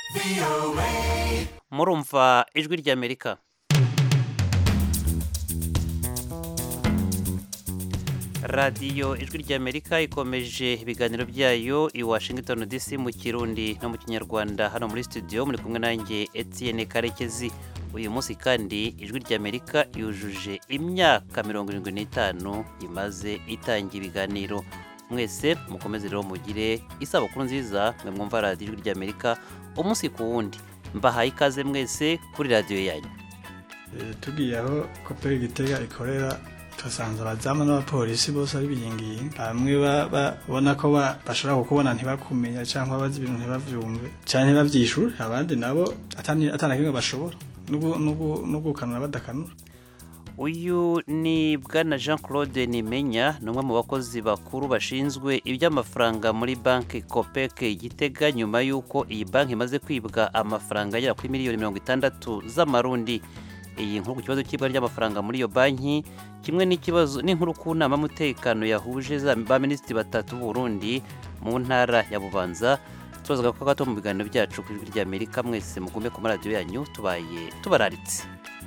murumva ijwi ry'amerika radiyo ijwi ry'amerika ikomeje ibiganiro byayo i washington dc mu kirundi no mu kinyarwanda hano muri studio muri kumwe nanjye etienne karekezi uyu munsi kandi ijwi ry'amerika yujuje imyaka mirongo irindwi n'itanu imaze itangira ibiganiro mwese mukomeze rero mugire isabukuru nziza mwe mwumva radiyo ijwi ry'amerika umunsi ku wundi mbahaye ikaze mwese kuri radiyo yanyu tugiye aho koperi gitega ikorera tuhasanze abazamu n'abapolisi bose ari biyingiye bamwe babona ko bashobora kukubona ntibakumenya cyangwa bazi ibintu ntibavyumve cyane ntibavyishure abandi nabo atana kimwe bashobora no gukanura badakanura uyu ni bwana jean claude nimenya ni umwe mu bakozi bakuru bashinzwe iby'amafaranga muri banki kopeke gitega nyuma y'uko iyi banki imaze kwibwa amafaranga agera kuri miliyoni mirongo itandatu z'amarundi iyi nkuru ku kibazo cy'ibwa ry'amafaranga muri iyo banki kimwe n'ikibazo n'inkuru ku nama y'umutekano yahuje ba minisitiri batatu b'uburundi mu ntara ya bubanza tubazaga ko gato mu biganiro byacu ku ijwi ry'amerika mwese mugume ku maradiyo yanyu tubaye tubararitse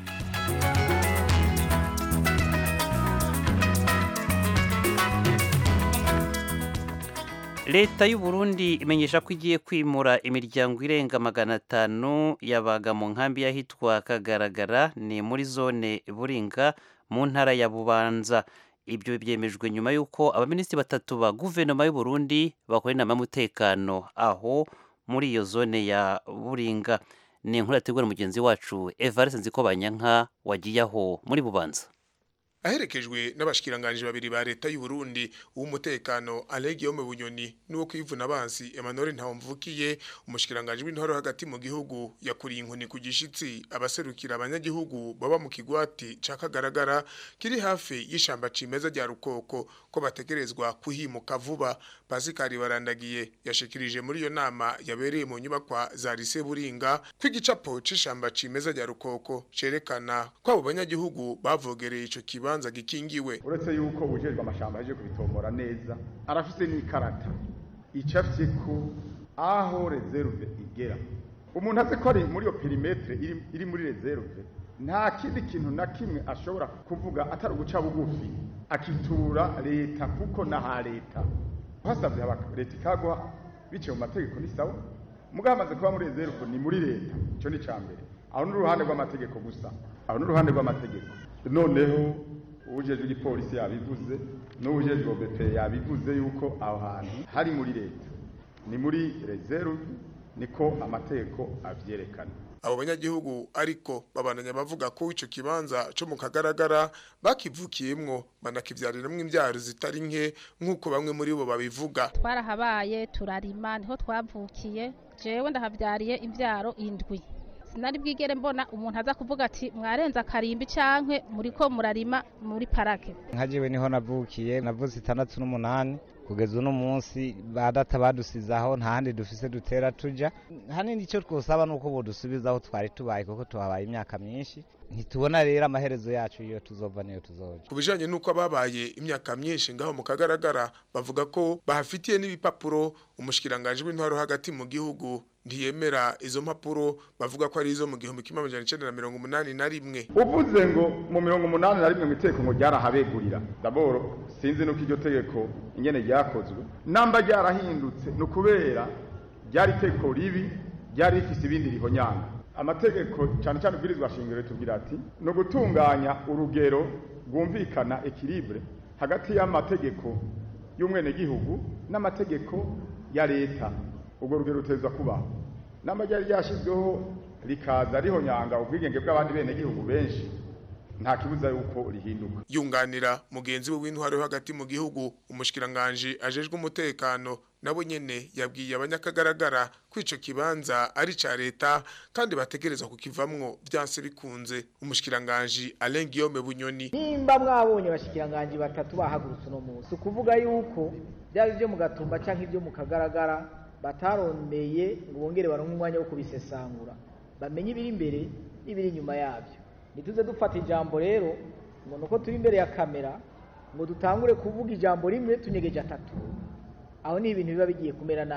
leta y'u Burundi imenyesha ko igiye kwimura imiryango irenga magana atanu yabaga mu nkambi y'ahitwa kagaragara ni muri zone buringa mu ntara ya bubanza ibyo byemejwe nyuma y'uko abaminisitiri batatu ba guverinoma y'u Burundi bakora inama y'umutekano aho muri iyo zone ya buringa ni inkuru yategura mugenzi wacu evariste nzikobanyanka wagiye aho muri bubanza aherekejwe n'abashikiranganje babiri ba leta y'u Burundi uw'umutekano Alegio mu bunyoni nuwo kwivuna abansi Emmanuel Ntawumvukiye umushikiranganje w'intoro hagati mu gihugu yakuriye inkoni ku gishitsi abaserukira abanyagihugu baba mu kigwati cakagaragara kiri hafi y'ishamba cimeza rya rukoko ko bategerezwa kuhimuka vuba Pascal Barandagiye yashikirije muri iyo nama yabereye mu nyubakwa za Lise Buringa kw'igicapo c'ishamba cimeza rya rukoko cerekana ko abo banyagihugu bavogereye ico kiba kibanza gikingiwe uretse yuko ujejwe amashamba yaje kubitombora neza arafise n'ikarata icafye ko aho reserve igera umuntu azi ko ari muri iyo perimetre iri, iri muri reserve nta kindi kintu na kimwe ashobora kuvuga atari uguca bugufi akitura leta kuko naha leta hasabye leta ikagwa biciye mu mategeko ni sawa mugabo amaze kuba muri reserve ni muri leta ico ni ca mbere aho n'uruhande rw'amategeko gusa aho n'uruhande rw'amategeko noneho ujejwe igipolisi yabivuze n'ujejwe OBP yabivuze yuko aho hantu hari muri leta ni muri reserve niko amategeko avyerekana abo banyagihugu ariko babandanya bavuga ko ico kibanza co mu kagaragara bakivukiyemwo banakivyariramwo imvyaro zitari nke nk'uko bamwe muri bo babivuga twarahabaye turarima niho twavukiye jewe ndahavyariye imvyaro indwi sinari bwigere mbona umuntu aza kuvuga ati mwarenza akarimbi canke muriko murarima muri parake nka jewe niho navukiye navuze itandatu n'umunani kugeza uno munsi badata badusize aho nta handi dufise dutera tuja hanini icyo twosaba nuko bodusubiza aho twari tubaye kuko tuhabaye imyaka myinshi ntitubona rero amaherezo yacu iyo tuzova niyo tuzoja ku bijanye n'uko ababaye imyaka myinshi ngaho mu kagaragara bavuga ko bahafitiye n'ibipapuro umushikiranganje w'intwaro hagati mu gihugu ntiyemera izo mpapuro bavuga ko ari izo mu gihumbi kimwe amajana icenda na mirongo umunani na rimwe uvuze ngo mu mirongo umunani na rimwe mu itegeko ngo ryarahabegurira daboro sinzi nuko iryo tegeko ingene ryakozwe namba ryarahindutse ni ukubera ryari itegeko ribi ryari rifise ibindi rihonyanga amategeko cyane cyane ubwirizwa shingiro ritubwira ati ni ugutunganya urugero rwumvikana ekilibre hagati y'amategeko y'umwenegihugu n'amategeko ya leta ubwo rugero ruteza kubaho namba ryari ryashyizweho rikaza rihonyanga ubwigenge bw'abandi bene gihugu benshi nta kibuza yuko rihinduka yunganira mugenzi we w'intwaro yo hagati mu gihugu umushikiranganje ajejwe umutekano nabo nyene yabwiye abanyakagaragara ko ico kibanza ari ca leta kandi bategereza kukivamwo vyanse bikunze umushikiranganje Alain Guillaume Bunyoni nimba mwabonye abashikiranganje batatu bahagurutse no munsi ukuvuga yuko byaba ibyo mu gatumba canke ibyo mu kagaragara batarondeye ngo bongere baronke umwanya wo kubisesangura bamenye ibiri imbere n'ibiri inyuma yabyo ntituze dufata ijambo rero ngo nuko turi imbere ya kamera ngo dutangure kuvuga ijambo rimwe tunyegeje atatu aho ni ibintu biba bigiye kumera nabi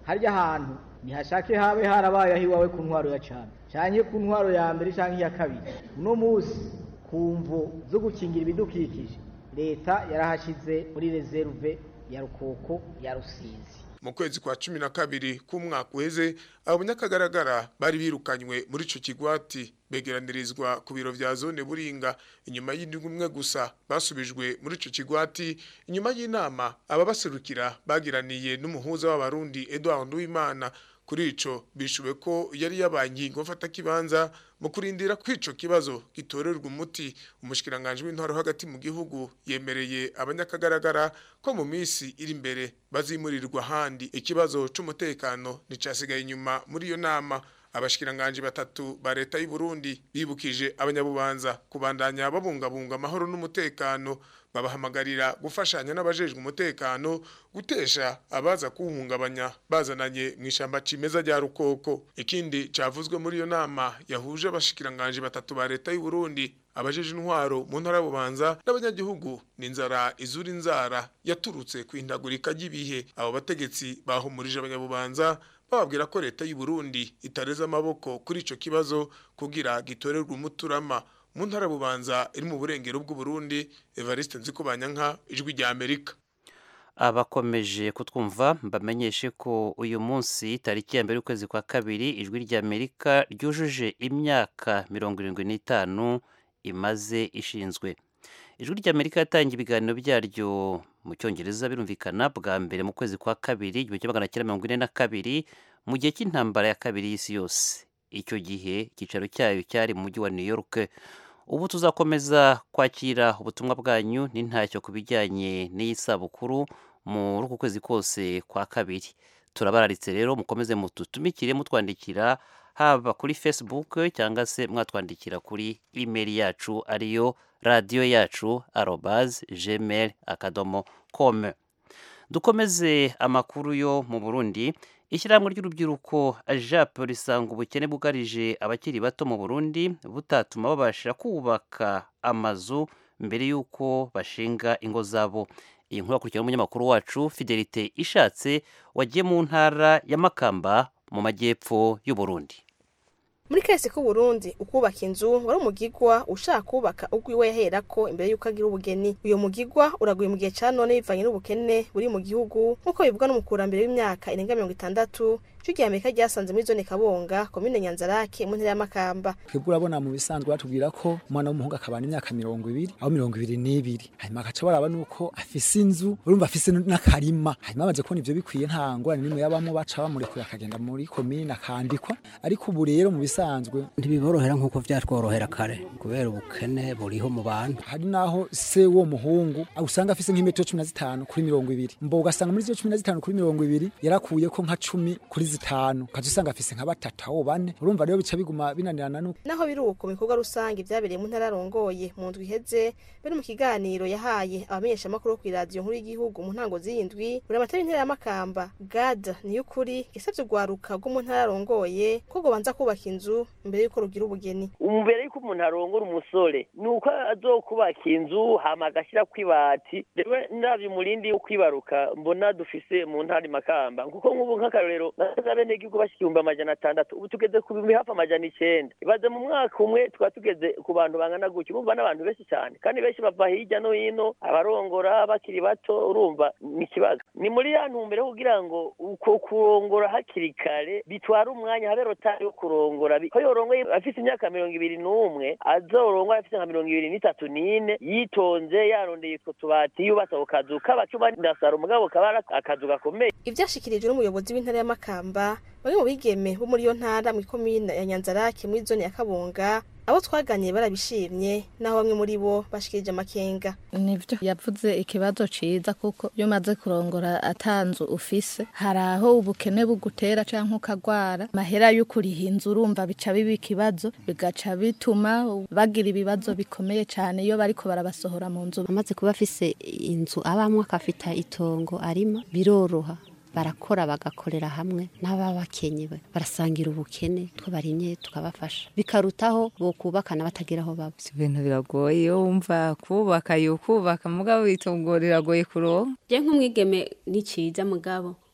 harya hantu ntihashake habe harabaye aho iwawe ku ntwaro ya cana canke ku ntwaro ya mbere canke iya kabiri uno munsi ku mvo zo gukingira ibidukikije leta yarahashize muri reserve ya rukoko ya rusizi mu kwezi kwa cumi na kabiri k'umwaka uheze abanyakagaragara bari birukanywe muri ico kigwati begeranirizwa ku biro vya zone buringa inyuma y'indwi umwe gusa basubijwe muri ico kigwati inyuma y'inama ababaserukira bagiraniye n'umuhuza w'abarundi Edouard Nduwimana kuri ico bishuwe ko yari yabaye ingingo mfata kibanza mu kurindira ko ico kibazo gitorerwa umuti umushikiranganje w'intwaro hagati mu gihugu yemereye abanyakagaragara ko mu misi iri imbere bazimurirwa ahandi ikibazo c'umutekano nicasigaye inyuma muri iyo nama abashikiranganje batatu ba leta y'u Burundi bibukije abanyabubanza kubandanya babungabunga amahoro n'umutekano babahamagarira gufashanya n'abajejwe umutekano gutesha abaza kuwuhungabanya bazananye mu ishamba cimeza rya rukoko ikindi cavuzwe muri iyo nama yahuje abashikiranganje batatu ba leta y'u Burundi abajeje intwaro mu ntara y'ububanza n'abanyagihugu n'inzara izura inzara yaturutse ku indagurika ry'ibihe abo bategetsi bahumurije abanyabubanza bababwira ko leta y'u Burundi itareza amaboko kuri ico kibazo kugira gitorerwe umuturama mu ntara bubanza iri mu burengero bw'u Burundi Evariste Nzikubanyanka ijwi rya Amerika abakomeje kutwumva mbamenyeshe ko uyu munsi tariki ya mbere y'ukwezi kwa kabiri ijwi rya Amerika ryujuje imyaka mirongo irindwi n'itanu imaze ishinzwe ijwi rya Amerika yatangiye ibiganiro byaryo mu cyongereza birumvikana bwa mbere mu kwezi kwa kabiri igihumbi kimwe magana cyenda mirongo ine na kabiri mu gihe cy'intambara ya kabiri y'isi yose icyo gihe icyicaro cyayo cyari mu mujyi wa New York ubu tuzakomeza kwakira ubutumwa bwanyu n'intacyo ku bijyanye n'iyi sabukuru muri uku kwezi kose kwa kabiri turabararitse rero mukomeze mututumikire mutwandikira haba kuri facebook cyangwa se mwatwandikira kuri email yacu ariyo radiyo yacu arobaz gmail akadomo com dukomeze amakuru yo mu burundi ishyirahamwe ry'urubyiruko ajap risanga ubukene bwugarije abakiri bato mu burundi butatuma babasha kubaka amazu mbere y'uko bashinga ingo zabo iyi nkuru yakurikirana n'umunyamakuru wacu fidelite ishatse wagiye mu ntara ya makamba mu majyepfo y'u Burundi muri kahise k'uburundi ukubaka inzu wari umugigwa ushaka kubaka ubwiwe yaherako imbere y'uko agira ubugeni uyo mugigwa uraguye mu gihe ca none bivanye n'ubukene buri mu gihugu nk'uko bivugwa n'umukurambere w'imyaka irenga mirongo itandatu icyo gihe amerika ryasanze muri zone kabonga komine nyanzarake mu ntara y'amakamba twebwe urabona mu bisanzwe batubwira ko umwana w'umuhungu akabana imyaka mirongo ibiri aho mirongo ibiri n'ibiri hanyuma agaca baraba nuko afise inzu urumva afise n'akarima hanyuma bamaze kubona ivyo bikwiye nta ngorane n'imwe yabamo baca bamurekura akagenda muri komine akandikwa ariko ubu rero mu bisanzwe ntibiborohera nk'uko vyatworohera kare kubera ubukene buriho mu bantu hari naho se wo muhungu usanga afise nk'imetero cumi na zitanu kuri mirongo ibiri mbo ugasanga muri izo cumi na zitanu kuri mirongo ibiri yarakuyeko nka cumi kuri zitanu ukaza usanga afise nka batatu aho bane urumva rero bica biguma binanirana nuko naho biri uko mu bikorwa rusange vyabereye mu ntara arongoye mu ndwi iheze bari mu kiganiro yahaye abamenyeshamakuru ku iradiyo nkuru y'igihugu mu ntango z'iyindwi buri amatara y'intara y'amakamba gad niyukuri yasavye urwaruka rwo mu ntara arongoye ko gobanza kubaka inzu mbere y'uko rugira ubugeni mbere y'uko umuntu arongora umusore ni uko azokubaka inzu hama agashyira kw'ibati rewe ndavye umurindi wo kwibaruka mbona dufise mu ntara makamba kuko nk'ubu nk'akarorero nasaza bene gihugu bashika ibihumbi amajana atandatu ubu tugeze ku bihumbi hafi amajana icenda ibaze mu mwaka umwe tukaba tugeze ku bantu bangana gutyo urumva n'abantu benshi cyane kandi benshi bava hirya no hino abarongora bakiri bato urumva ni ikibazo ni muri ya ntumbero kugira ngo uko kurongora hakiri kare bitwara umwanya habe rotari yo kurongora ko yorongoye afise imyaka mirongo ibiri n'umwe azorongora afise nka mirongo ibiri n'itatu n'ine yitonze yarondeye utwo tubati yubatse ako kazu k'abacuma ndasara umugabo kaba ari akazu gakomeye ivyashikirijwe n'umuyobozi w'intara y'amakamba bamwe mu bigeme bo muri iyo ntara mu ikomine ya nyanzarake muri zone ya kabunga abo twaganiriye barabishimye naho bamwe muri bo bashikirije amakenga nivyo yavuze ikibazo ciza kuko iyo umaze kurongora atanzu ufise hari aho ubukene bugutera canke ukagwara mahera yo kuriha inzu urumva bica biba ikibazo bigaca bituma bagira ibibazo bikomeye cane iyo bariko barabasohora mu nzu amaze kuba afise inzu abamwe akafita itongo arima biroroha barakora bagakorera hamwe n'ababa bakenyewe barasangira ubukene two barimye tukabafasha bikarutaho bokubakana batagira aho baba ibintu biragoye iyo wumva kubaka yo kubaka mugabo itongo riragoye kuronka je nk'umwigeme ni ciza mugabo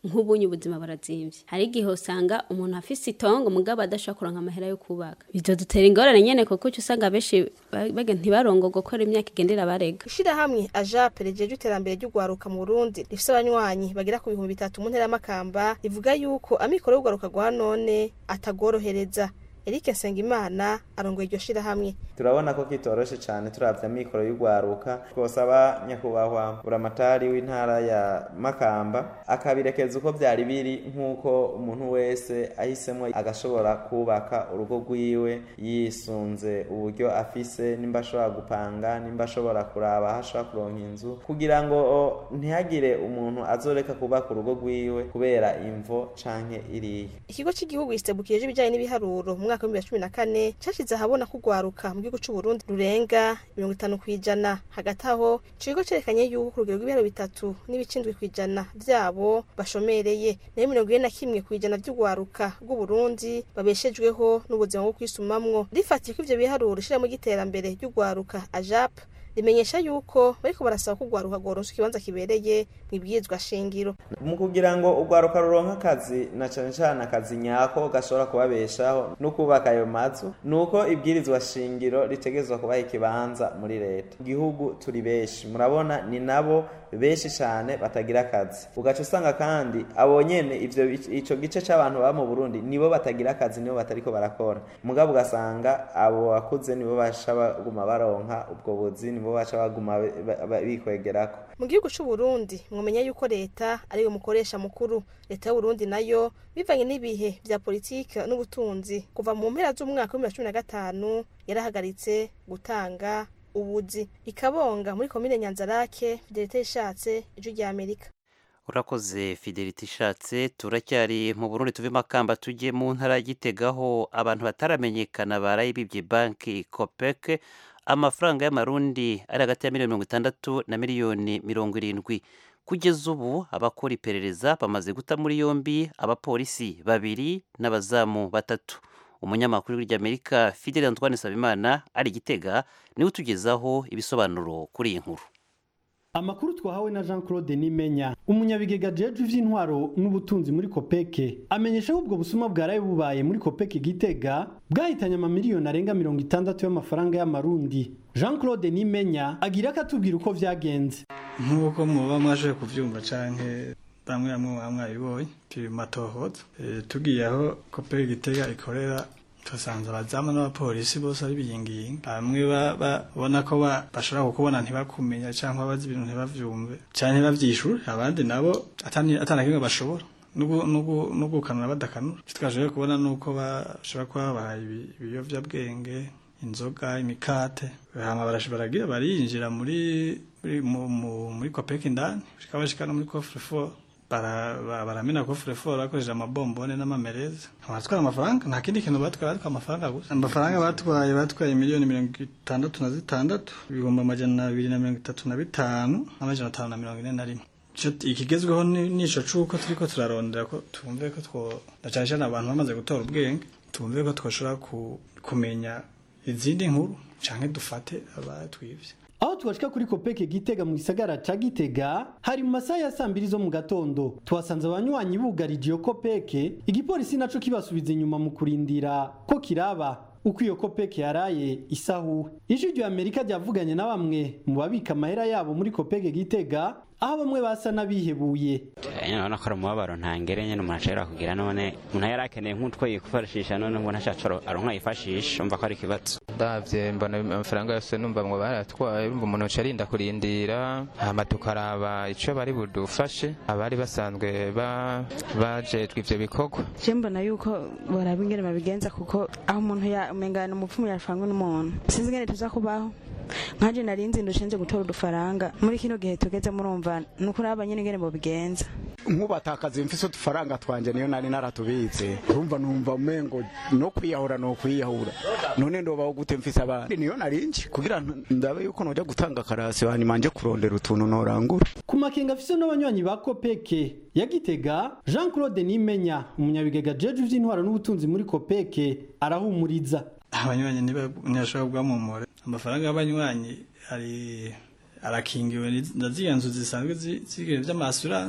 nk'ubunye ubuzima barazimvye hari igihe usanga umuntu afise itongo mugabo adashobora kuronka amahera yo kubaka ivyo dutera ingorane nyene kuko uca usanga benshi ba- baga ntibarongorwa ko imyaka igendera barega ishirahamwe ajape rijeje iterambere ry'ugwaruka mu Burundi rifise abanywanyi bagera ku bihumbi bitatu mu ntera y'amakamba rivuga yuko amikoro y'ugwaruka rwa none atagorohereza Eric Nsengimana arongoye iryo shirahamwe turabona ko kitoroshe cyane turavye amikoro y'ugwaruka twosaba nyakubahwa buramatari w'intara ya makamba akabirekeza uko vyari biri nk'uko umuntu wese ahisemwo agashobora kubaka urugo rwiwe yisunze uburyo afise nimba ashobora gupanga nimba ashobora kuraba aho ashobora kuronka inzu kugira ngo o, ntihagire umuntu azoreka kubaka urugo rwiwe kubera imvo canke iriya ikigo cy'igihugu gisebukije ibijyanye n'ibiharuro mu mwaka w'ibihumbi bibiri na cumi na kane cashize ahabona ko ugwaruka mu gihugu c'u Burundi rurenga mirongo itanu kw'ijana hagati aho ico kigo cerekanye yuko ku rugero rw'ibiharuro bitatu n'ibicindwi kw'ijana vyabo bashomereye nayo mirongo ine na kimwe kw'ijana vy'ugwaruka rw'u Burundi babeshejweho n'ubuzima bwo kwisumamwo rifatiye ko ivyo biharuro ishirahamwe ry'iterambere ry'ugwaruka ajap rimenyesha yuko bariko barasaba ko ugwaruka rworonswa ikibanza kibereye mw'ibwirizwa shingiro mu kugira ngo urwaruka ruronka akazi na cane cane akazi nyako gashobora kubabeshaho no kubaka ayo mazu nuko ibwirizwa shingiro ritegezwa kubaha ikibanza muri leta igihugu turi benshi murabona ni nabo benshi cane batagira akazi ugaca usanga kandi abo nyene ivyo ico gice c'abantu baba mu Burundi nibo batagira akazi nibo batariko barakora mugabo ugasanga abo bakuze nibo basha baguma baronka ubwo buzi nibo basha baguma ba- ba- bikwegerako mu gihugu c'u Burundi mwomenya yuko leta ariyo mukoresha mukuru leta y'u Burundi nayo bivanye n'ibihe vya politike n'ubutunzi kuva mu mpera z'umwaka wa 2015 yarahagaritse gutanga ubuzi ikabonga muri komine Nyanzarake Fidelite ishatse ijwi rya Amerika urakoze fidelite ishatse turacyari mu burundi tuve makamba tujye mu ntara ya Gitega aho abantu bataramenyekana barayibibye banki kopeke amafaranga y'amarundi ari hagati ya miliyoni mirongo itandatu na miliyoni mirongo irindwi kugeza ubu abakora iperereza bamaze guta muri yombi abapolisi babiri n'abazamu batatu umunyamakuru w'irya fidel antoine sabimana ari gitega niwe utugezaho ibisobanuro kuri iyi nkuru amakuru twahawe na jean claude nimenya umunyabigega jeje ivy'intwaro n'ubutunzi muri kopeke amenyesha ko ubwo busuma bwaraye bubaye muri kopeke gitega bwahitanye amamiliyoni arenga mirongo itandatu y'amafaranga y'amarundi jean claude nimenya agira ko atubwira uko vyagenze nk'uko muba mwaje kuvyumva canke bamwe bamwe muba mwabibonye turi mu matohoza Eh, tugiye aho kopeke gitega ikorera tusanze abazamu n'abapolisi bose ari biyingiyinga bamwe ba- ba- babona ko ba- bashobora kukubona ntibakumenya cyangwa bazi ibintu ntibavyumve canke ntibavyishure abandi nabo atani atana kimwe bashobora nugu- nugu- nugukanura badakanura icyo twaje kubona nuko bashobora kuba babahaye ibi- ibiyovyabwenge inzoga imikate hama barash- baragira barinjira muri muri mu- mu- muri kopeki indani bashika bashika no muri coffre fort bara- ba- baramena coffre fort bakoresheje amabombone n'amamereza batwara amafaranga nta kindi kintu batwaye batwaye amafaranga gusa amafaranga batwaye batwaye miliyoni mirongo itandatu na zitandatu ibihumbi amajana abiri na mirongo itatu na bitanu n'amajana atanu na mirongo ine na rimwe Ico- ikigezweho ni- nico cuko turiko turarondera ko twumve ko two na cane cane abantu bamaze gutora ubwenge twumve ko twoshobora ku- kumenya izindi nkuru canke dufate abatwivye aho twashika kuri kopeke gitega mu gisagara ca gitega hari mu masaha ya saa mbiri zo mu gatondo tuhasanze abanywanyi bugarije iyo kopeke igipolisi naco kibasubiza inyuma mu kurindira ko kiraba uko iyo kopeke yaraye isahuwe ijwi rya amerika ryavuganye na bamwe mu babika amahera yabo muri kopeke gitega aho bamwe basa n'abihebuye nyine urabona ko ari umubabaro ntangere nyine umuntu ashobora kugira none umuntu yari akeneye nk'utwo yifashisha none ngo ntacyo aronka yifashisha umva ko ari ikibazo ndabye mbona amafaranga yose numva ngo baratwaye urumva umuntu uca arinda kurindira hama tukaraba icyo bari budufashe abari basanzwe ba- bajejwe ivyo bikorwa je mbona yuko boraba ingene babigenza kuko aho umuntu ya- umengana umupfumu yashwanywe n'umuntu sinzi ingene tuza kubaho nkanje nari nzi ndushenje gutora udufaranga muri kino gihe tugeze murumva ni ukuraba nyene ingene bobigenza nk'ubatakaza mfise udufaranga twanje niyo nari naratubitse urumva numva umengo no kwiyahura no kwiyahura none ndobaho gute mfise abandi niyo narinji kugira ntu- ndabe yuko noja gutanga karasi hanyuma nje kurondera utuntu norangura ku makenga afise n'abanywanyi ba kopeke ya gitega jean claude nimenya umunyabigega jeje ivy'intwaro n'ubutunzi muri kopeke arahumuriza abanywanyi niba- ntibashobora bwamumure amafaranga y'abanywanyi ari arakingiwe ni- na ziriya nzu zisanzwe zi- z'ibihe vy'amasuranse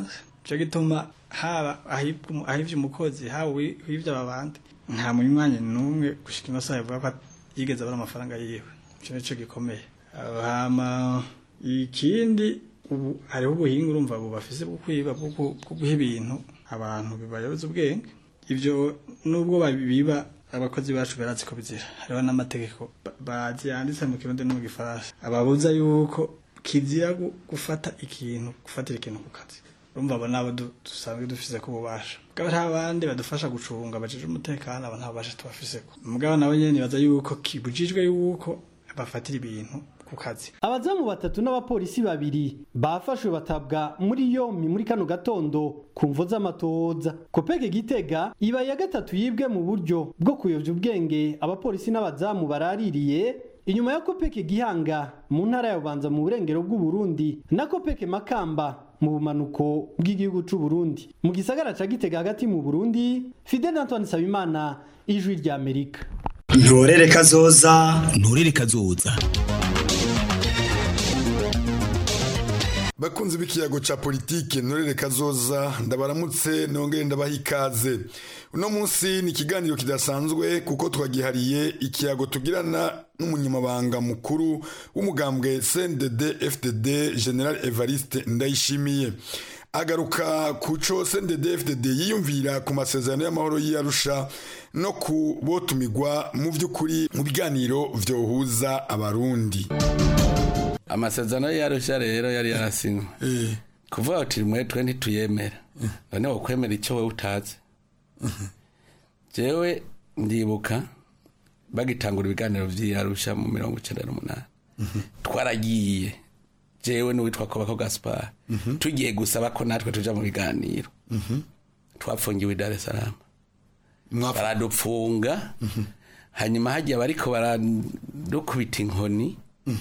cyo gituma haba ahivye umukozi haba uhivye ababandi nta munywanyi n'umwe gushika ino saha yavuga ko yigeze abona amafaranga yiwe ico nico gikomeye hama ikindi ubu hariho ubuhinga urumva ubu bafise bwo kwiba bwo guha ibintu abantu bibayoboza ubwenge ivyo nubwo babiba abakozi bacu barazi ko bizira hariho n'amategeko bazi yanditse mu kirundi no mu gifaransa ababuza yuko kizira gufata ikintu gufatira ikintu ku kazi urumva abo nabo dusanzwe dufise ko ububasha mugabo nta bandi badufasha gucunga bajeje umutekano abo nta bubasha tubafise mugabo nabo nyene nibaza yuko kibujijwe yuko bafatira ibintu ku kazi abazamu batatu n'abapolisi babiri bafashwe batabwa muri yompi muri kano gatondo ku mvo z'amatohoza kopeke gitega iba ya gatatu yibwe mu buryo bwo kuyovya ubwenge abapolisi n'abazamu baraririye inyuma ya kopeke gihanga mu ntara ya bubanza mu burengero bw'uburundi na kopeke makamba mu bumanuko bw'igihugu c'u Burundi mu gisagara ca gitega hagati mu Burundi Fidel Antoine Sabimana ijwi rya Amerika ntorere kazoza ntorere kazoza bakunzi b'ikiyago ca politike ntorere kazoza ndabaramutse nongere ndabaha ikaze uno munsi ni ikiganiro kidasanzwe kuko twagihariye ikiyago tugirana n'umunyamabanga mukuru w'umugambwe CNDD FDD General Evariste Ndayishimiye agaruka ku co CNDD FDD yiyumvira ku masezerano y'amahoro y'Arusha no ku botumigwa mu vy'ukuri mu biganiro vyohuza abarundi amasezerano y'Arusha rero yari yarasinywe kuvuga uti mwe twe ntituyemera none wokwemera icyo wowe utazi jewe ndibuka bagitangura ibiganiro vy'Arusha mu mirongo icenda n'umunani twaragiye jewe n'uwitwa Kobako Gaspar tugiye gusaba ko natwe tuja mu biganiro twapfungiwe Dar es Salaam baradupfunga hanyuma hagiye bariko baradukubita inkoni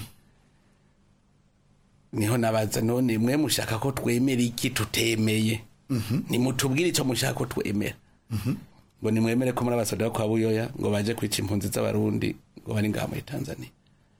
niho nabaza none mwe mushaka ko twemera iki tutemeye nimutubwire icyo mushaka ko twemera ngo nimwemere ko muri abasoda kwa buyoya ngo baje kwica impunzi z'abarundi ngo bari ngaha muri tanzania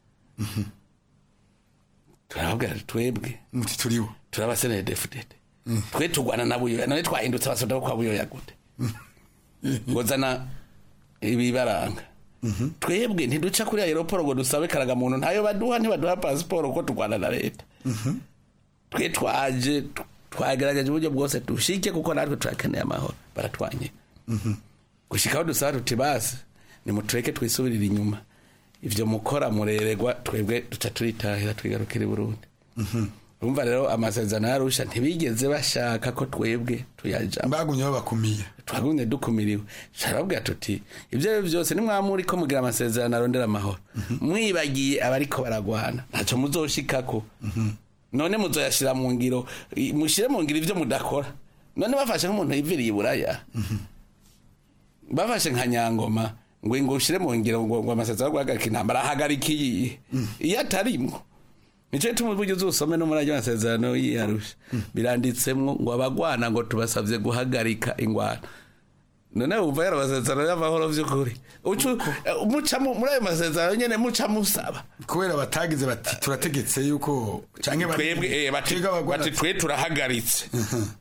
turababwira twebwe muti turibo turabasenere defudede twe tugwana na buyoya none twahindutse abasoda kwa buyoya gute ngo zana ibibaranga twebwe ntiduca kuri aeroporo ngo dusabe karagamuntu ntayo baduha ntibaduha pasiporo ko turwana na leta twe twaje twagerageje uburyo bwose dushike kuko natwe turakeneye amahoro baratwanye gushikaho dusaba tuti basi nimutureke twisubirire inyuma ivyo mukora mureregwa twebwe duca turitahira twigarukira i burundi urumva rero amasezerano yarusha ntibigeze bashaka ko twebwe tuyajamo bagumye babakumiye twagumye dukumiriwe carababwira tuti ivyo rero vyose nimwamuri ko mugira amasezerano arondera amahoro mwibagiye abariko baragwana ntaco muzoshikako none muzoyashira mu ngiro mushire mu ngiro ivyo mudakora none bafashe nk'umuntu yiviriye iburaya bafashe nka nyangoma ngo ngo ushire mu ngiro ngo ngo amasezerano guhagarika intambara ahagarika iyi iyo atarimwo nico gituma uburyo uzusome no muri ayo masezerano y'iyarusha biranditsemwo ngo abagwana ngo tubasavye guhagarika ingwano none wumva yari amasezerano y'amahoro vy'ukuri muca muri ayo masezerano nyene muca musaba kubera batagize bati turategetse yuko canke twebwe bati twe turahagaritse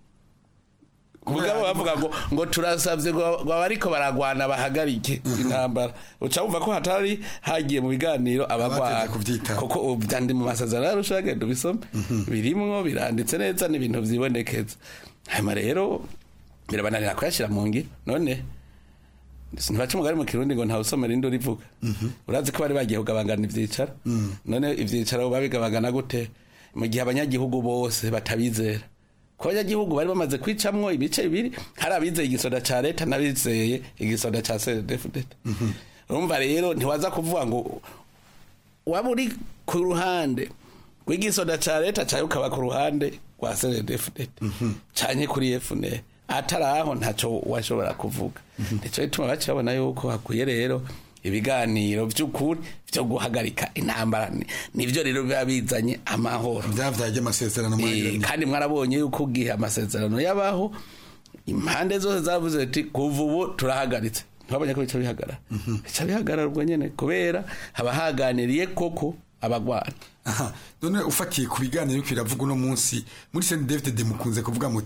mugabo bavuga ngo ngo turasavye ngo abariko baragwana bahagarike intambara uca wumva ko hatari hagiye mu biganiro abagwana kuko byandi mu masezerano yarusha genda ubisome birimwo biranditse neza n'ibintu vyibonekeza hanyuma rero birabananira kuyashira mu ngiro none ntibaca umugari mu kirundi ngo ntawe usomera indi urivuga urazi ko bari bagiye kugabangana ivyicaro none ivyicaro babigabangana gute mu gihe abanyagihugu bose batabizera ko abanyagihugu bari bamaze kwicamwo ibice bibiri hari abizeye igisoda ca leta n'abizeye igisoda ca CNDD-FDD urumva rero ntiwaza kuvuga ngo waba uri ku ruhande rw'igisoda ca leta cawe ukaba ku ruhande rwa CNDD-FDD canke kuri FNL atari aho ntaco washobora kuvuga nico gituma baca babona yuko hakwiye rero ibiganiro by'ukuri byo guhagarika intambara nivyo rero biba bizanye amahoro byavyaje amasezerano e, kandi mwarabonye yuko ugihe amasezerano yabaho impande zose zavuze ati kuva ubu turahagaritse ntibabonye ko bica bihagarara bica bihagarara ubwo nyene kubera haba haganiriye koko abagwana aha none ufatiye ku biganiro biravuga uno munsi muri Saint David de mukunze kuvuga muti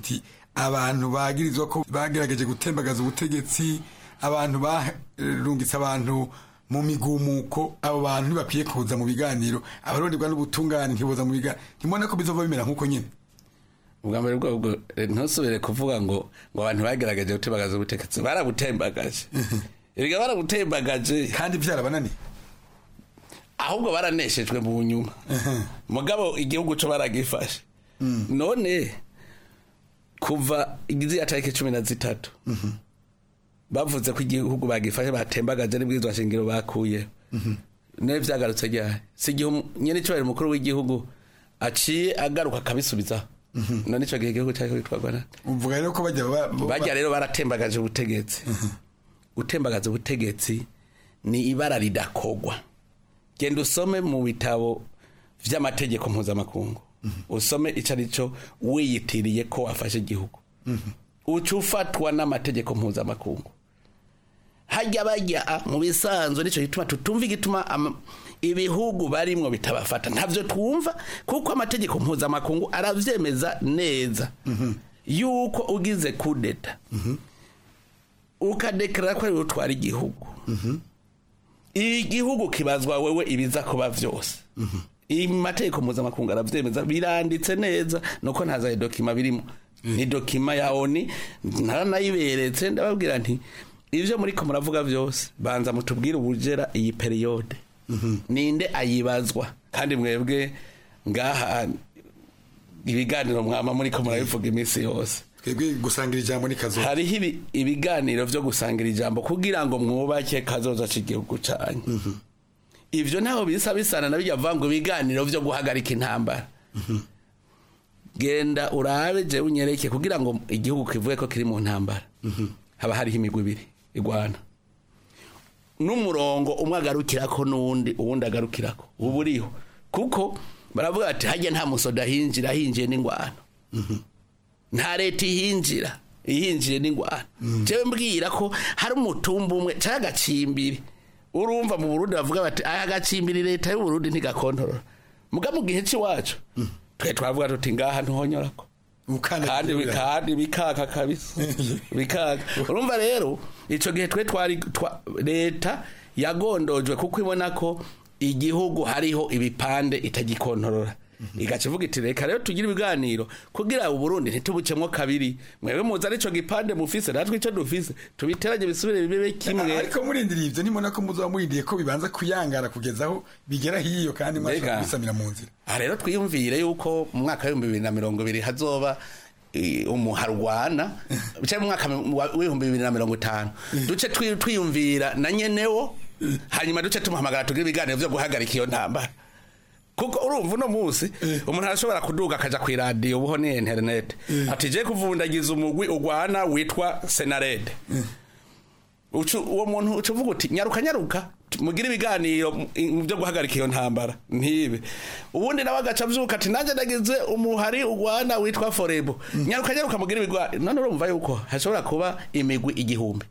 abantu bagirizwa ko bagerageje gutembagaza ubutegetsi abantu barungitse abantu mu migumuko abo bantu ntibakwiye kuza mu biganiro abaronderwa n'ubutungane ntiboza mu biganiro ntimubona ko bizova bimera nk'uko nyine ubwa mbere bwobwo ntusubire kuvuga ngo ngo abantu bagerageje gutembagaza ubutegetsi barabutembagaje erega barabutembagaje kandi byarabananiye ahubwo baraneshejwe mu nyuma mugabo igihugu cyo baragifashe none kuva igiziya tariki cumi na zitatu bavuze ko igihugu bagifashe batembagaje n'ibwirizwa shingiro bakuye nawe byagarutse ryari si igihe nyine icyubahiro umukuru w'igihugu aciye agaruka akabisubizaho none icyo gihe igihugu cyari kwitwarwa nande uvuga rero ko bajya bajya rero baratembagaje ubutegetsi gutembagaza ubutegetsi ni ibara ridakogwa genda usome mu bitabo vy'amategeko mpuzamakungu usome ico ari cyo wiyitiriye ko wafashe igihugu uca ufatwa n'amategeko mpuzamakungu hajya bajya mu bisanzwe nicyo gituma tutumva igituma ama- ibihugu barimwo bitabafata ntavyo twumva kuko amategeko mpuzamakungu aravyemeza neza yuko ugize kudeta ukadekarara ko ari wowe utwara igihugu igihugu kibazwa wewe ibiza kuba vyose amategeko mpuzamakungu aravyemeza biranditse neza nuko ntaza dokima birimo ni dokima ya oni naranayiberetse ndababwira nti ivyo muriko muravuga vyose banza mutubwire ubujera iyi periyode ninde ayibazwa kandi mwebwe ngaha ibiganiro mwama muriko murabivuga iminsi yose twebwe gusangira ijambo ni kazoza hariho ibi- ibiganiro vyo gusangira ijambo kugira ngo mwubake kazoza c'igihugu canyu ivyo ntaho bisa bisana na bijya vuga ngo ibiganiro vyo guhagarika intambara genda urabe jewe unyereke kugira ngo igihugu kivuge ko kiri mu ntambara haba hariho imigwi ibiri igwana n'umurongo umwe agarukirako n'uwundi uwundi agarukirako ubu uriho kuko baravuga bati hajya nta musoda hinjira hinjiye n'ingwano nta leta ihinjira ihinjiye n'ingwano jewe mbwira ko hari umutumba umwe cyangwa agacimbiri urumva mu burundi bavuga bati aya gacimbiri leta y'uburundi ntigakontorora muga mu gihe cy'iwacu twe twavuga tuti ngaha ntuhonyorako kandi kandi bikaka kabisa bikaka urumva rero ico gihe twe twari twa- leta yagondojwe kuko ibona ko igihugu hariho ibipande itagikontorora igaca ivuga iti reka rero tugire ibiganiro kugira uburundi ntitubucemwo kabiri mwebwe muzi arico gipande mufise natwe ico dufise tubiteranye bisubire bibe kimwe ariko murindiriye ivyo ntimubona ko muzoba murindiye ko bibanza kuyangara kugeza aho bigera hiyo kandi mwashobora Mbega. kubisamira mu nzira aha rero twiyumvire yuko mu mwaka w'ibihumbi bibiri na mirongo ibiri hazoba eh, umuharwana cyangwa mu mwaka wa- w'ibihumbi bibiri na mirongo itanu duce twi- twiyumvira na nyenewo hanyuma duce tumuhamagara tugire ibiganiro vyo guhagarika iyo ntambara kuko urumva uno munsi umuntu arashobora kuduga akaja ku iradiyo ubuho ni interinete ati je kuvundagiza umugwi ugwana witwa senarede Ucu- uwo muntu uca uvuga uti nyaruka nyaruka mugire ibiganiro mu- mu byo guhagarika iyo ntambara ntibe ubundi nawe agaca avyuka ati nanjye nagize umuhari ugwana witwa forebo nyaruka nyaruka mugire ibiganiro none urumva yuko hashobora kuba imigwi igihumbi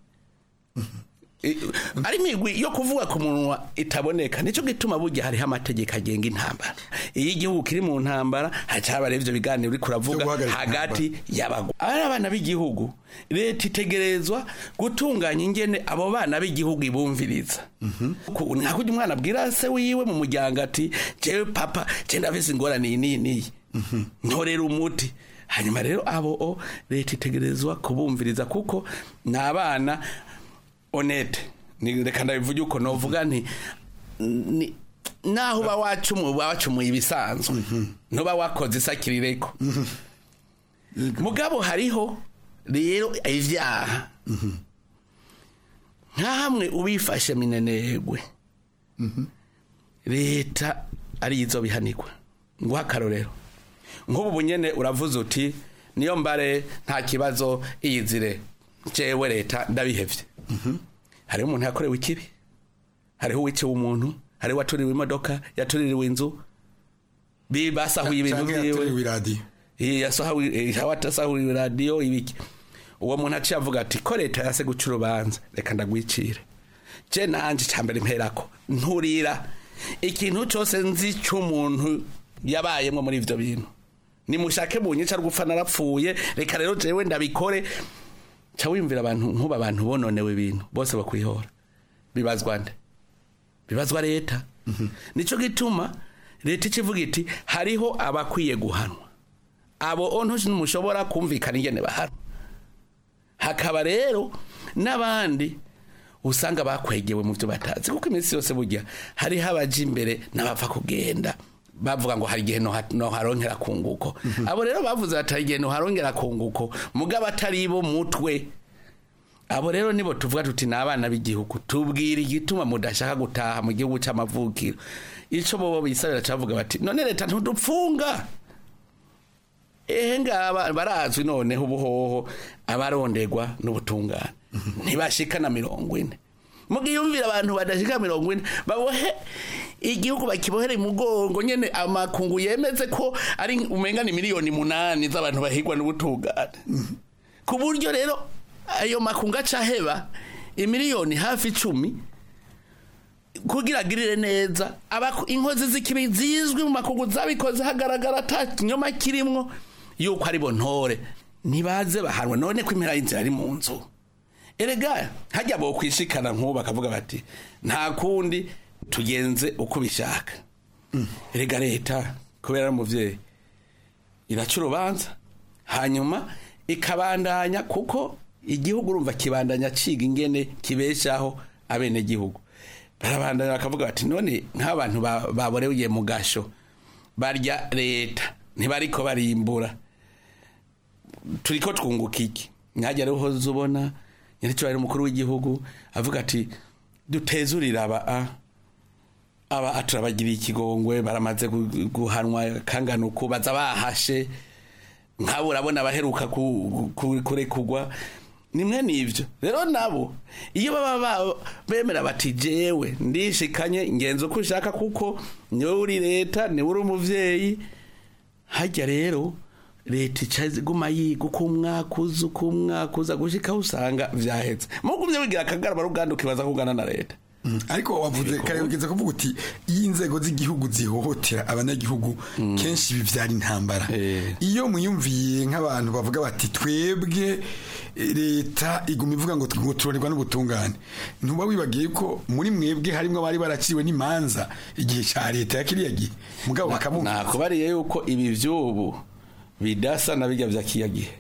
I- ari imigwi yo kuvuga ku munwa itaboneka nicyo gituma burya hariho amategeko agenga intambara iyo igihugu kiri mu ntambara haca haba rero ivyo biganiro uriko uravuga hagati y'abagwa ari abana b'igihugu leta itegerezwa gutunganya ingene abo bana b'igihugu ibumviriza Ku- nka kurya umwana abwira se wiwe mu muryango ati jewe papa je ndafise ingorane iyi n'iyi n'iyi ntorera umuti hanyuma rero abo o leta itegerezwa kubumviriza kuko ni abana honete ni reka ndabivuge uko novuga nti ni naho uba wacumuye uba wacumuye ibisanzwe ntuba wakoze isakirireko mugabo hariho rero ivyaha nka hamwe ubifashe minenegwe leta arizo bihanirwa nguha akarorero nk'ubu bunyene uravuze uti niyo mbare nta kibazo iyizire jewe leta ndabihevye hariho umuntu yakorewe ikibi hariho uwiciwe umuntu hariho uwatuririwe imodoka yatuririwe inzu bi- basahuye ibintu Canke vyiwe yatuririwe iradiyo Eh, yasahuye eh, yasahuye radiyo ibiki uwo muntu aciye avuga ati ko leta yase guca urubanza reka ndagwicire je nanje cambere mperako nturira ikintu cose nzi c'umuntu yabayemwo muri ivyo bintu nimushake bunyica rwupfa narapfuye reka rero jewe ndabikore ca wiyumvira abantu nkuba abantu bononewe ibintu bose bakwihora bibazwa nde bibazwa leta nico gituma leta ikivuga iti hariho abakwiye guhanwa abo onto ntimushobora kumvikana ingene bahanwa hakaba rero n'abandi usanga bakwegewe mu byo batazi kuko iminsi yose burya hariho abaja imbere n'abapfa kugenda bavuga ngo hari igihe noharongera kunguko abo rero bavuze bati hari igihe noharongera kunguko mugabo atari bo mutwe abo rero nibo tuvuga tuti ni abana b'igihugu tubwira igituma mudashaka gutaha mu gihugu cy'amavukiro icyo bobo bisabira cyavuga bati none leta ntudupfunga ehe ngaba barazwi noneho ubuhoho abarondegwa n'ubutungane ntibashika na mirongo ine mugiyumvira abantu badashika mirongo ine babohe igihugu bakibohere mugongo nyene amakungu yemeze ko ari umenga ni miliyoni munani z'abantu bahigwa n'ubutungane ku buryo rero ayo makungu acaheba imiliyoni hafi icumi kugira agirire neza inkozi z'ikibi zizwi mu makungu zabikoze hagaragara ata kinyoma kirimwo yuko ari bo ntore ntibaze bahanwa none ko impera y'inzira ari mu nzu erega hajya bo kwishikana nk'ubu bakavuga bati nta kundi tugenze uko bishaka erega leta kubera ari umubyeyi iraca urubanza hanyuma ikabandanya kuko igihugu urumva kibandanya ciga ingene kibeshaho abenegihugu barabandanya bakavuga bati none nk'abantu baboreye mu gasho barya leta ntibariko barimbura turiko twunguka iki mwajya rero uhoze ubona nyiricyo umukuru w'igihugu avuga ati dutezurira aba aba turabagiriye ikigongwe baramaze guhanwa kangana uku baza bahashe nk'abo urabona abaheruka kurekugwa nimwe n'ibyo rero nabo iyo baba bemera bati jewe ndishikanye ngenzi uko ushaka kuko niwe uri leta niwe uri umubyeyi hajya rero leta iguma yiga uko umwaka uza uko umwaka uza gushikaho usanga vyahetse mugumye wigira akagarama ruganda ukibaza kugana na leta ariko wavuze kare ugeze kuvuga uti iyo inzego z'igihugu zihohotera abanyagihugu kenshi bivyara intambara iyo muyumviye nk'abantu bavuga bati twebwe leta iguma ivuga ngo turonerwa n'ubutungane ntuba wibagiye ko muri mwebwe harimo abari baraciwe n'imanza igihe ca leta ya kiriya gihe mugabo bakabumva nakubariye yuko ibi vy'ubu bidasa na bijya vya kiya gihe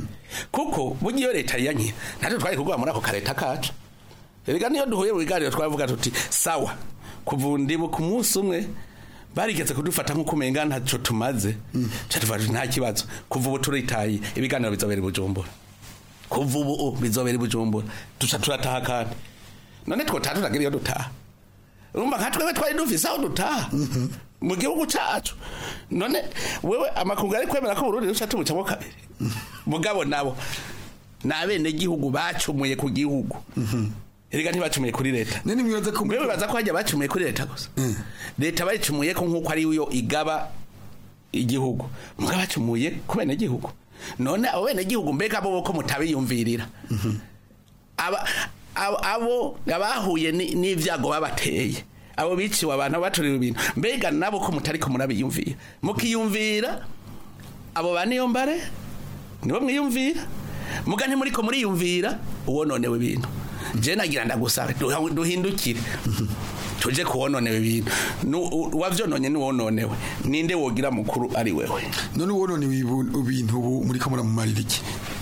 kuko burya iyo leta yanye natwe twari kugwa muri ako kareta kacu erega niyo duhuye mu biganiro twavuga tuti sawa kuva ndibu ku munsi umwe barigeze kudufata nk'uko umenga ntacyo tumaze tuvuga nta kibazo kuva ubu turitaye ibiganiro bizobera i bujumbura kuva ubu bizobera i bujumbura duca turataha kandi none twotaha turagira iyo dutaha urumva nka twebwe twari dufise aho dutaha mu gihugu cacu none wewe amakungu ari kwemera ko Burundi ruca tubucamo kabiri mugabo nabo ni abenegihugu bacumuye ku gihugu erega ntibacumuye kuri leta nene mwibaza ko mwe bibaza ko hajya bacumuye kuri leta gusa leta bayicumuye ko nk'uko ari yo igaba igihugu mugabo bacumuye ku benegihugu none abo benegihugu mbega bo ko mutabiyumvirira aba abo abahuye n'ivyago babateye abo biciwe abantu baturiwe ibintu mbega nabo ko mutari ko murabiyumvira mukiyumvira abo baniyo mbare nibo mwiyumvira muga ntimuri ko muriyumvira uwononewe ibintu je nagira ndagusaba duhindukire tuje kuwononewe ibintu wavyononye niwononewe ninde wogira mukuru ari wewe none uwononewe ibintu ubu muri ko muramumarira iki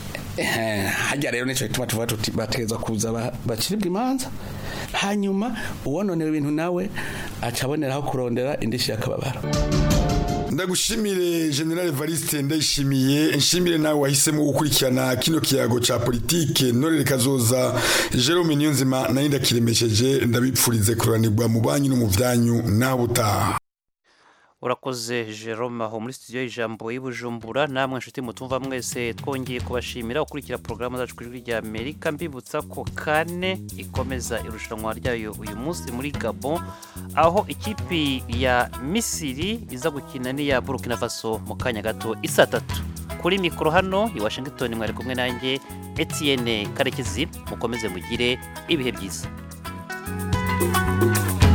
hajya rero nico gituma tuvuga tuti bategeza kuza baciribwa imanza hanyuma uwononewe ibintu nawe aca aboneraho kurondera indishi y'akababaro ndagushimire general Evariste ndayishimiye nshimire nawe wahisemo gukurikirana kino kiyago ca politike norere kazoza Jerome Niyonzima nayo ndakiremesheje ndabipfurize kuranirwa mu banyu no mu vyanyu naho utaha urakoze jerome aho muri studio y'ijambo y'ubujumbura namwe nshuti mutumva mwese twongeye kubashimira ukurikira porogaramu zacu ku ijwi rya amerika mbibutsa ko kane ikomeza irushanwa ryayo uyu munsi muri gabon aho ikipi ya misiri iza gukina n'iya burkina faso mu kanya gato isa tatu kuri mikoro hano i washington mwari kumwe nanjye etienne karekezi mukomeze mugire ibihe byiza